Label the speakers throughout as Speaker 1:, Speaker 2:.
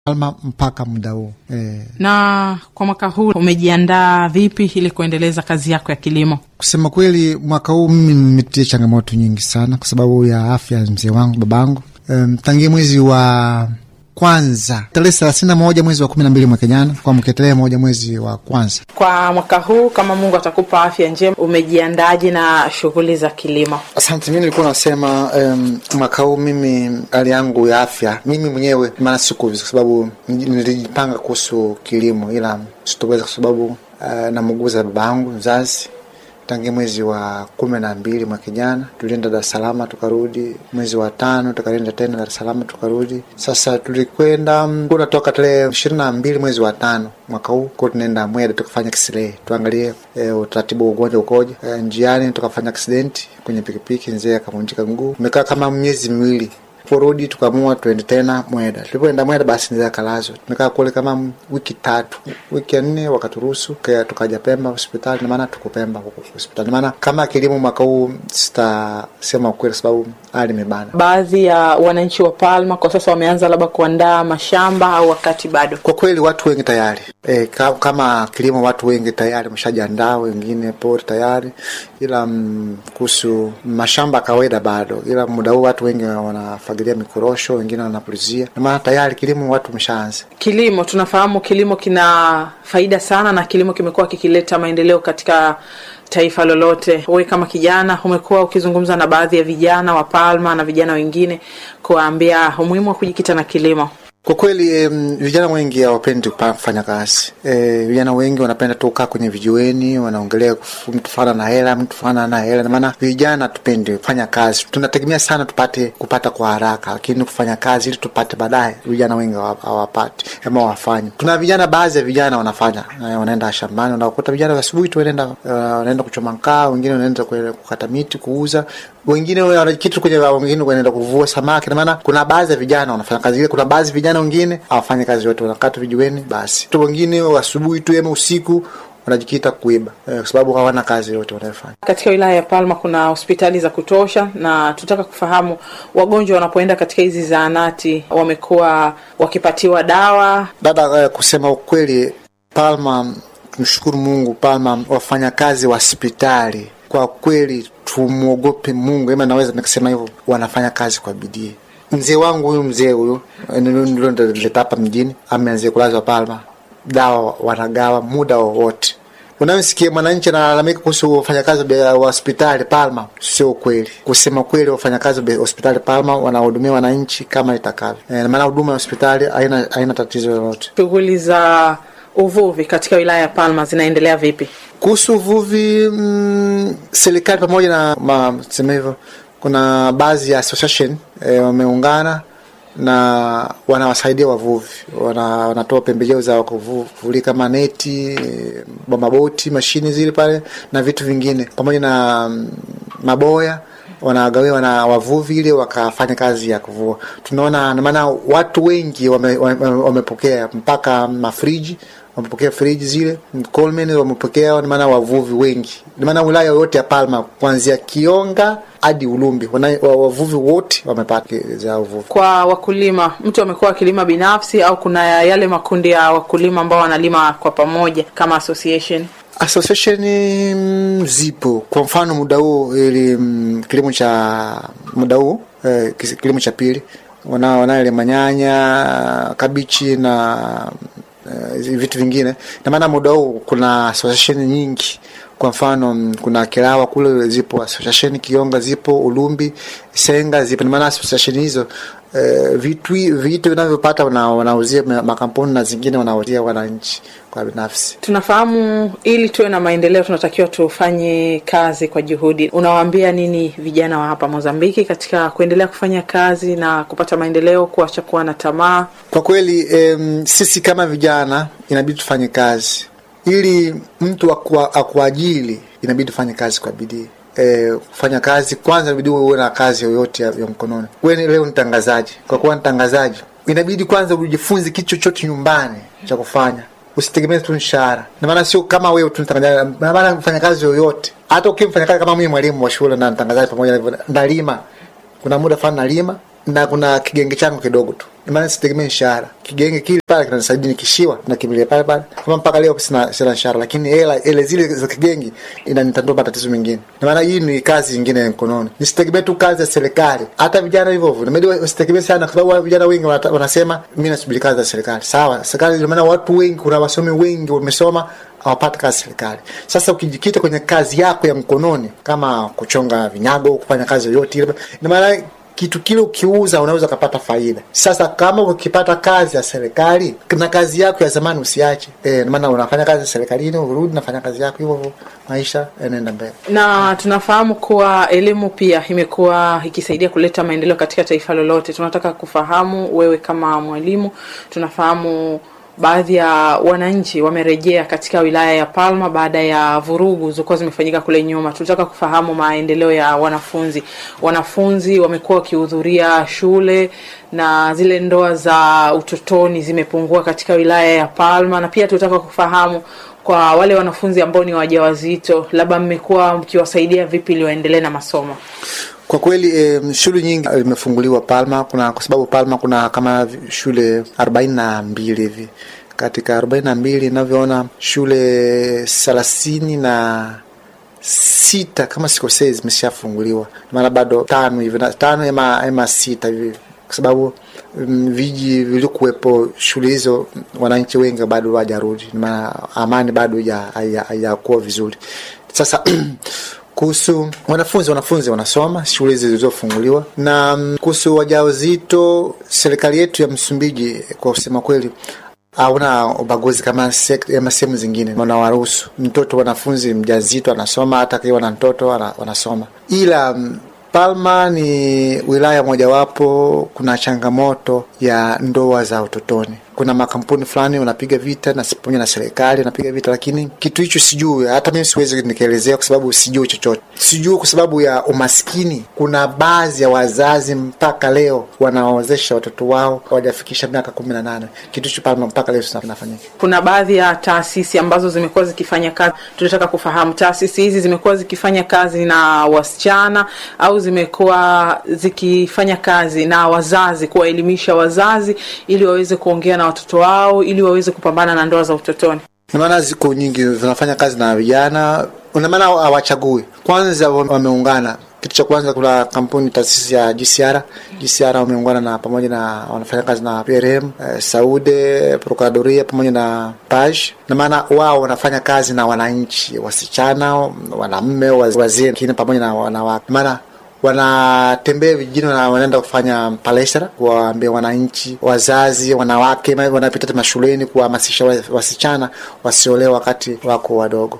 Speaker 1: Alma mpaka muda huu eh.
Speaker 2: Na kwa mwaka huu umejiandaa vipi ili kuendeleza kazi yako ya kilimo?
Speaker 1: Kusema kweli, mwaka huu mimi nimepitia changamoto nyingi sana kwa sababu ya afya ya mzee wangu babangu. Um, tangia mwezi wa kwanza tarehe thelathini na moja mwezi wa kumi na mbili mwaka jana kwa mke tarehe moja mwezi wa kwanza.
Speaker 2: Kwa mwaka huu kama Mungu atakupa afya njema, umejiandaje na shughuli za kilimo?
Speaker 1: Asante. Mi nilikuwa nasema um, mwaka huu mimi hali yangu ya afya mimi mwenyewe maana siku kwa sababu nilijipanga kuhusu kilimo, ila sitoweza kwa sababu uh, namuguza baba yangu mzazi tangia mwezi wa kumi na mbili mwaka jana tulienda Dar es Salaam tukarudi. Mwezi wa tano tukaenda tena Dar es Salaam tukarudi. Sasa tulikwenda unatoka tarehe ishirini na mbili mwezi wa tano mwaka huu ko tunaenda Mweda tukafanya kisirei tuangalie e, utaratibu wa ugonjwa ukoje. E, njiani tukafanya aksidenti kwenye pikipiki, mzee akavunjika mguu. Tumekaa kama miezi miwili porudi tukaamua tuende tena Mweda. Tulipoenda Mweda basi ndio akalazwa. Tumekaa kule kama wiki tatu, wiki ya nne wakaturuhusu tukaja Pemba hospitali, na maana tuko Pemba huko hospitali. Maana kama kilimo mwaka huu sitasema ukweli, sababu hali imebana.
Speaker 2: Baadhi ya wananchi wa Palma kwa sasa wameanza labda kuandaa mashamba au wakati bado?
Speaker 1: Kwa kweli watu wengi tayari e, kama kilimo watu wengi tayari wameshajiandaa, wengine pori tayari, ila kuhusu mashamba kawaida bado, ila muda huu watu wengi wanafagilia mikorosho, wengine wanapulizia, na maana tayari kilimo watu wameshaanza.
Speaker 2: Kilimo tunafahamu kilimo kina faida sana, na kilimo kimekuwa kikileta maendeleo katika taifa lolote. Wewe kama kijana umekuwa ukizungumza na baadhi ya vijana wa Palma na vijana wengine kuwaambia umuhimu wa kujikita na kilimo.
Speaker 1: Kwa kweli um, vijana wengi hawapendi kufanya kazi e, vijana wengi wanapenda tu kukaa kwenye vijiweni, wanaongelea mtu fana na hela, mtu fana na hela. Maana vijana tupendi kufanya kazi, tunategemea sana tupate kupata kwa haraka, lakini kufanya kazi ili tupate baadaye, vijana wengi hawapati ama hawafanyi. Tuna vijana, baadhi ya vijana wanafanya, wanaenda shambani, unakuta vijana asubuhi tu wanaenda uh, wanaenda kuchoma mkaa, wengine wanaenda kukata miti kuuza, wengine wanajikita kwenye, wengine wanaenda kuvua samaki. Na maana kuna baadhi ya vijana wanafanya kazi ile, kuna baadhi ya vijana wengine hawafanyi kazi yote, wanakaa tu vijiweni basi. Tu wengine asubuhi tu ama usiku wanajikita kuiba eh, kwa sababu hawana kazi yote wanayofanya.
Speaker 2: Katika wilaya ya Palma kuna hospitali za kutosha, na tutaka kufahamu wagonjwa wanapoenda katika hizi zahanati wamekuwa wakipatiwa dawa.
Speaker 1: Dada, eh, kusema ukweli, Palma tumshukuru Mungu, Palma wafanyakazi wa hospitali kwa kweli tumwogope Mungu, ama naweza nikasema hivyo, wanafanya kazi kwa bidii. Mzee wangu huyu mzee huyu ndio nileta hapa mjini, ameanzia kulazwa Palma, dawa wanagawa muda wowote. Unayosikia mwananchi analalamika kuhusu wafanyakazi wa hospitali Palma, sio kweli. Kusema kweli, wafanyakazi wa hospitali Palma wanahudumia wananchi kama itakavyo, e, maana huduma ya hospitali haina haina tatizo lolote.
Speaker 2: Shughuli za uvuvi katika wilaya ya Palma zinaendelea vipi?
Speaker 1: Kuhusu uvuvi, mm, serikali pamoja na sema hivyo kuna baadhi ya association e, wameungana na wanawasaidia wavuvi, wana, wanatoa pembejeo za kuvuli kama neti, maboti, mashini zile pale na vitu vingine pamoja na mm, maboya wanagawia wana wavuvi ili wakafanya kazi ya kuvua. Tunaona maana watu wengi wamepokea wame, wame mpaka mafriji wamepokea friji zile Coleman wamepokea, maana wavuvi wengi, maana wilaya yote ya Palma kuanzia Kionga hadi Ulumbi wavuvi wote wamepata za uvuvi.
Speaker 2: Kwa wakulima, mtu amekuwa akilima binafsi au kuna yale makundi ya wakulima ambao wanalima kwa pamoja kama association?
Speaker 1: Association mm, zipo. Kwa mfano muda huu ili mm, kilimo cha muda huu eh, kilimo cha pili wana wanaele manyanya, kabichi na Uh, vitu vingine na maana muda huu kuna association nyingi. Kwa mfano kuna Kirawa kule zipo association, Kionga zipo, Ulumbi, Senga zipo. Na maana association hizo uh, vitu vitu vinavyopata wanauzia makampuni na zingine wanauzia wananchi kwa binafsi.
Speaker 2: Tunafahamu ili tuwe na maendeleo tunatakiwa tufanye kazi kwa juhudi. Unawaambia nini vijana wa hapa Mozambiki katika kuendelea kufanya kazi na kupata maendeleo, kuacha kuwa na tamaa?
Speaker 1: Kwa kweli um, sisi kama vijana inabidi tufanye kazi ili mtu akuajili, inabidi tufanye kazi kwa bidii. E, kufanya kazi kwanza, inabidi uwe na kazi yoyote ya, ya mkononi. Wewe leo ni mtangazaji, kwa kuwa mtangazaji inabidi kwanza ujifunze kitu chochote nyumbani cha kufanya usitegemee tu mshahara. Na maana sio kama wewe tu mtangazaji, na maana mfanya kazi yoyote, hata ukiwa mfanya kazi kama mimi mwalimu wa shule na mtangazaji pamoja na hivyo, ndalima, kuna muda fulani nalima na kuna kigenge changu kidogo tu maana sitegemee mshahara. Kigenge kile pale kinanisaidia nikishiwa na kimbilia pale pale, kama mpaka leo sina sina mshahara, lakini hela ile zile za kigenge inanitandua matatizo mengine. Na maana hii ni kazi nyingine ya mkononi, nisitegemee tu kazi ya serikali. Hata vijana hivyo hivyo inabidi wasitegemee sana, kwa sababu vijana wengi wanata- wanasema mimi nasubiri kazi za serikali. Sawa, serikali, ndio maana watu wengi, kuna wasomi wengi wamesoma hawapati kazi serikali. Sasa ukijikita kwenye kazi yako ya mkononi, kama kuchonga vinyago, kufanya kazi yoyote ile, ina maana kitu kile ukiuza unaweza ukapata faida. Sasa kama ukipata kazi ya serikali na kazi yako ya zamani usiache, eh, maana unafanya kazi serikalini, urudi nafanya kazi yako hivyo hivyo, maisha yanaenda mbele.
Speaker 2: na tunafahamu kuwa elimu pia imekuwa ikisaidia kuleta maendeleo katika taifa lolote. Tunataka kufahamu wewe kama mwalimu, tunafahamu baadhi ya wananchi wamerejea katika wilaya ya Palma baada ya vurugu zilizokuwa zimefanyika kule nyuma. Tunataka kufahamu maendeleo ya wanafunzi. Wanafunzi wamekuwa wakihudhuria shule na zile ndoa za utotoni zimepungua katika wilaya ya Palma, na pia tunataka kufahamu kwa wale wanafunzi ambao ni wajawazito, labda mmekuwa mkiwasaidia vipi ili waendelee na masomo?
Speaker 1: Kwa kweli eh, shule nyingi imefunguliwa Palma, kuna kwa sababu Palma kuna kama shule arobaini na mbili hivi. Katika arobaini na mbili inavyoona shule thelathini na sita kama sikosei zimeshafunguliwa, maana bado tano hivi na- tano ama, ama sita hivi, kwa sababu mm, viji vilikuwepo shule hizo, wananchi wengi bado hawajarudi, maana amani bado haija- haija- haijakuwa vizuri. Sasa kuhusu wanafunzi, wanafunzi wanasoma shule hizi zilizofunguliwa. Na mm, kuhusu wajawazito, serikali yetu ya Msumbiji kwa kusema kweli hauna ubaguzi kama sek- kama sehemu zingine, wanawaruhusu mtoto wanafunzi mjazito anasoma, hata akiwa na mtoto wana- wanasoma, ila mm, Palma ni wilaya mojawapo, kuna changamoto ya ndoa za utotoni. Kuna makampuni fulani wanapiga vita na pamoja na serikali wanapiga vita, lakini kitu hicho sijui, hata mimi siwezi nikaelezea kwa sababu sijui chochote. Sijui kwa sababu ya umaskini. Kuna baadhi ya wazazi mpaka leo wanaozesha watoto wao hawajafikisha miaka kumi na nane. Kitu hicho Palma mpaka leo kinafanyika.
Speaker 2: Kuna baadhi ya taasisi ambazo zimekuwa zikifanya kazi. Tunataka kufahamu taasisi hizi zimekuwa zikifanya kazi na wasichana au zimekuwa zikifanya kazi na wazazi, kuwaelimisha wazazi ili waweze kuongea na watoto wao ili waweze kupambana na ndoa za utotoni.
Speaker 1: Ndio maana ziko nyingi zinafanya kazi na vijana, ndio maana hawachagui. Kwanza wameungana. Kitu cha kwanza, kuna kampuni taasisi ya GCR. GCR wameungana na pamoja na wanafanya kazi na PRM, eh, Saude, Procuradoria pamoja na Paj. Na maana wao wanafanya kazi na wananchi, wasichana, wanaume, wazee, lakini pamoja na wanawake. Maana wanatembea vijijini na wanaenda kufanya palestra, kuwaambia wananchi, wazazi, wanawake, wanapita mashuleni kuwahamasisha wasichana wasiolewe wakati wako wadogo.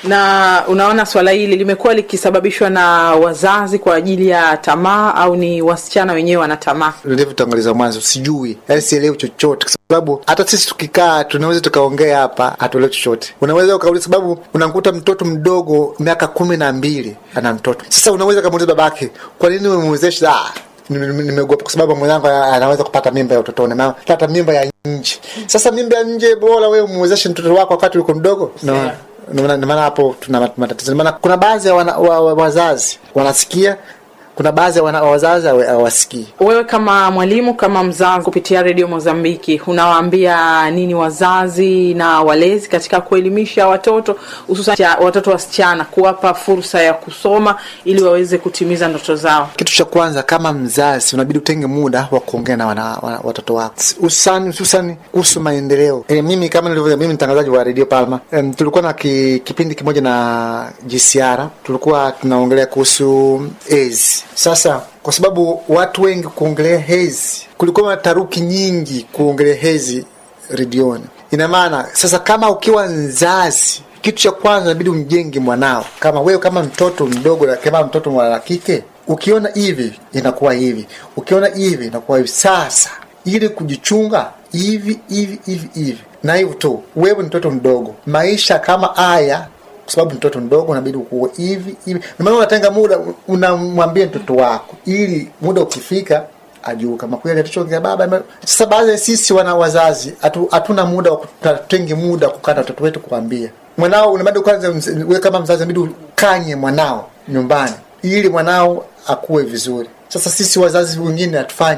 Speaker 2: Na unaona swala hili limekuwa likisababishwa na wazazi kwa ajili ya tamaa au ni wasichana wenyewe wana tamaa?
Speaker 1: Nilivyotanguliza mwanzo, sijui, yaani sielewi chochote, kwa sababu hata sisi tukikaa tunaweza tukaongea hapa, hatuelewi chochote. Unaweza ukauliza, sababu unamkuta mtoto mdogo miaka kumi na mbili ana mtoto sasa, unaweza kamuuliza babake, kwa nini umemwezesha? Ah, nimeogopa kwa sababu mwenzangu anaweza kupata mimba ya utotoni, pata mimba ya nje. Sasa mimba ya nje, bora wewe umwezeshe mtoto wako wakati uko mdogo no. Ndio maana hapo tuna matatizo. Maana kuna baadhi ya wa, wa, wazazi wanasikia, kuna baadhi ya wazazi hawasikii.
Speaker 2: Wewe kama mwalimu, kama mzazi, kupitia redio Mozambiki, unawaambia nini wazazi na walezi katika kuelimisha watoto, hususan watoto wasichana, kuwapa fursa ya kusoma ili waweze kutimiza ndoto zao?
Speaker 1: Kitu cha kwanza, kama mzazi, unabidi utenge muda wa kuongea na wana, wana, watoto wako, hususani hususani kuhusu maendeleo. E, mimi kama nilivyo, mimi mtangazaji wa redio Palma. E, tulikuwa na ki, kipindi kimoja na GCR, tulikuwa tunaongelea kuhusu AIDS. Sasa kwa sababu watu wengi kuongelea hezi, kulikuwa na taruki nyingi kuongelea hezi redioni. Ina maana sasa, kama ukiwa mzazi, kitu cha kwanza inabidi umjenge mwanao. Kama wewe kama mtoto mdogo, kama mtoto mwana kike, ukiona hivi inakuwa hivi, ukiona hivi inakuwa hivi. Sasa ili kujichunga hivi hivi hivi hivi na hivyo tu, wewe ni mtoto mdogo, maisha kama haya kwa sababu mtoto mdogo unabidi ukuwe hivi hivi. Maana unatenga muda, unamwambia mtoto wako ili muda ukifika ajue kama kweli atachoongea baba. Sasa baadhi ya sisi wana wazazi hatuna muda wa kutenge muda kukaa na watoto wetu kuambia mwanao, unabidi kwanza, wewe kama mzazi unabidi ukanye mwanao nyumbani ili mwanao akuwe vizuri. Sasa sisi wazazi wengine hatufanyi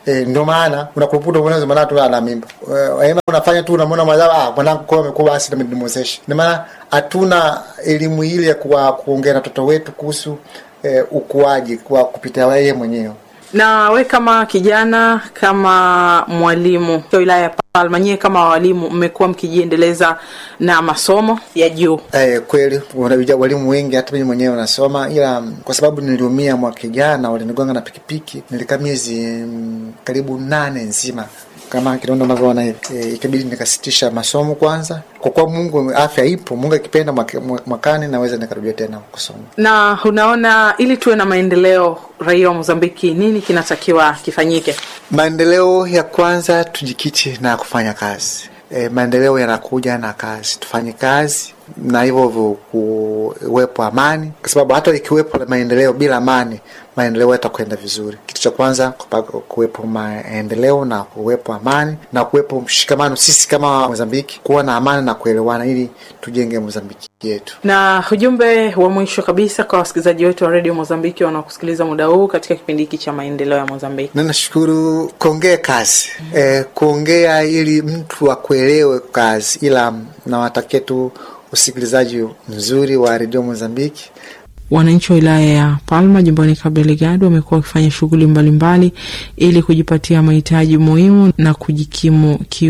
Speaker 1: E, ndio maana unakuruputa unaona maana tu ana mimba. E, unafanya tu unamwona mazao ah mwanangu kwa amekuwa basi na nimwezeshe. Ndio maana hatuna elimu ile ya kuwa kuongea na watoto wetu kuhusu e, ukuaji kwa kupitia yeye mwenyewe.
Speaker 2: Na we kama kijana, kama mwalimu wa wilaya ya Palma, nyie kama walimu mmekuwa mkijiendeleza na masomo ya juu?
Speaker 1: Eh, kweli kuna walimu wengi, hata mimi mwenyewe nasoma, ila kwa sababu niliumia mwaka jana, walinigonga na pikipiki, nilikaa miezi mm, karibu nane nzima kama kidonda unavyoona hivi e, ikabidi nikasitisha masomo kwanza, kwa kuwa Mungu afya ipo, Mungu akipenda mwakani naweza nikarudia tena kusoma.
Speaker 2: Na unaona, ili tuwe na maendeleo, raia wa Mozambiki, nini kinatakiwa kifanyike?
Speaker 1: Maendeleo ya kwanza, tujikite na kufanya kazi. E, maendeleo yanakuja na kazi, tufanye kazi na hivyo hivyo kuwepo amani, kwa sababu hata ikiwepo maendeleo bila amani, maendeleo yatakwenda vizuri. Kitu cha kwanza kuwepo maendeleo na kuwepo amani na kuwepo mshikamano, sisi kama Mozambiki kuwa na amani na kuelewana, ili tujenge Mozambiki yetu.
Speaker 2: Na ujumbe wa mwisho kabisa kwa wasikilizaji wetu wa redio Mozambiki wanaokusikiliza muda huu katika kipindi hiki cha maendeleo ya Mozambiki?
Speaker 1: Na nashukuru kuongea kazi mm -hmm. E, kuongea ili mtu akuelewe kazi, ila nawatakia tu usikilizaji mzuri wa redio Mozambiki.
Speaker 2: Wananchi wa wilaya ya Palma jimboni Cabo Delgado wamekuwa wakifanya shughuli mbalimbali ili kujipatia mahitaji muhimu na kujikimu ki